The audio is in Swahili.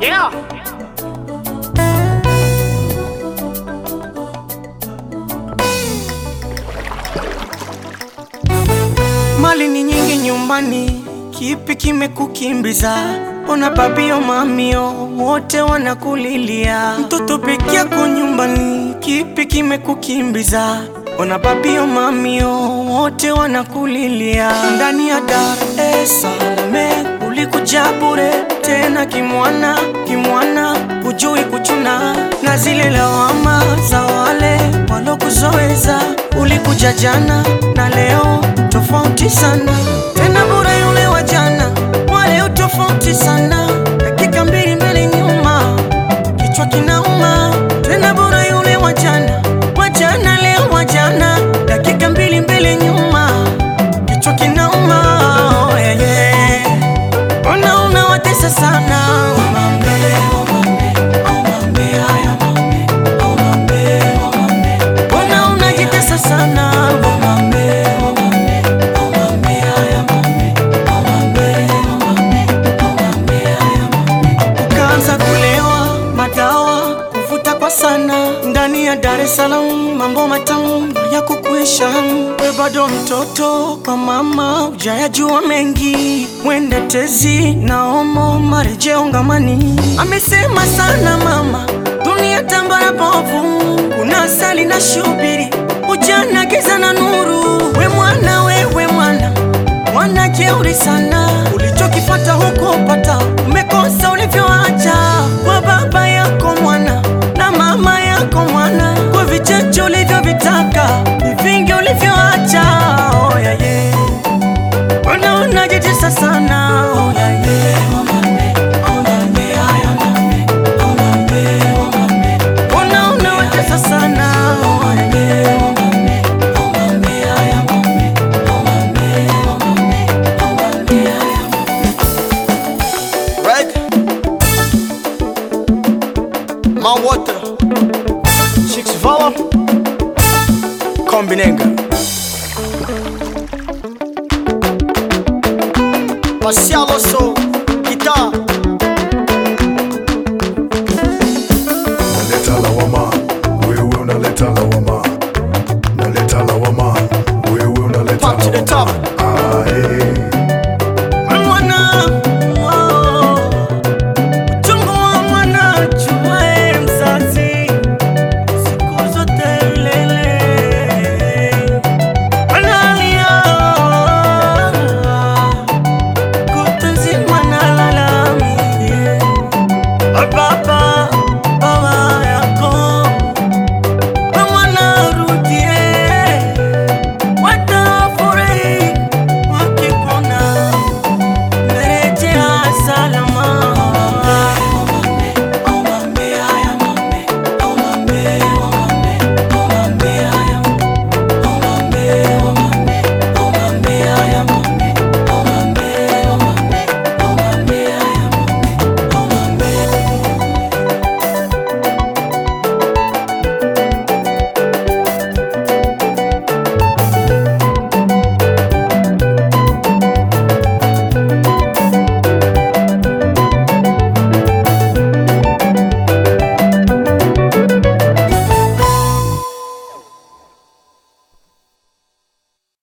Yeah. Mali ni nyingi nyumbani, kipi kimekukimbiza? Ona babio mamio wote wanakulilia, mtoto peke yako nyumbani, kipi kimekukimbiza? Ona babio mamio wote wanakulilia, ndani ya Dar es Salaam ulikuja bure tena kimwana kimwana, hujui kuchuna na zile lawama za wale walokuzoeza. Ulikuja jana na leo tofauti sana, tena bure yule wa jana, wa leo tofauti sana, dakika mbili mbele nyuma, kichwa kinauma. Tena bure yule wa jana, wa jana leo wa jana, dakika mbili mbele nyuma, kichwa kinauma. Oh, yeah, yeah. Ona unawatesa sana Omambe, omambe, omambe, haya mambe, omambe, omambe. Ona unajitesa sana Omambe, omambe, omambe, haya mambe, omambe, omambe, omambe, haya mambe. Ukaanza kulewa madawa kuvuta kwa sana ndani ya Dar es Salaam, mambo matamu ya kukuisha. We bado mtoto kwa mama, ujayajua mengi, mwende tezi na omo marejeo ngamani. Amesema sana mama, dunia tambara bovu, kuna asali na shubiri, ujana giza na nuru. We mwana, wewe mwana mwana jeuri sana, ulichokipata huko pata, umekosa ulivyoacha kwa baba yako mwana na mama yako mwana, kwa vichache ulivyovitaka, ni vingi ulivyoacha. Oh, yeah, yeah. Mbona unajitesa sana? Oh, yeah, yeah. Omambe, omambe, haya mambe, omambe, omambe. Mbona unawatesa sana? Oh, yeah, yeah. Omambe, omambe, haya mambe, omambe, omambe, omambe, haya Right? Man Water Chicks Vala Kombinenga Marcial Osso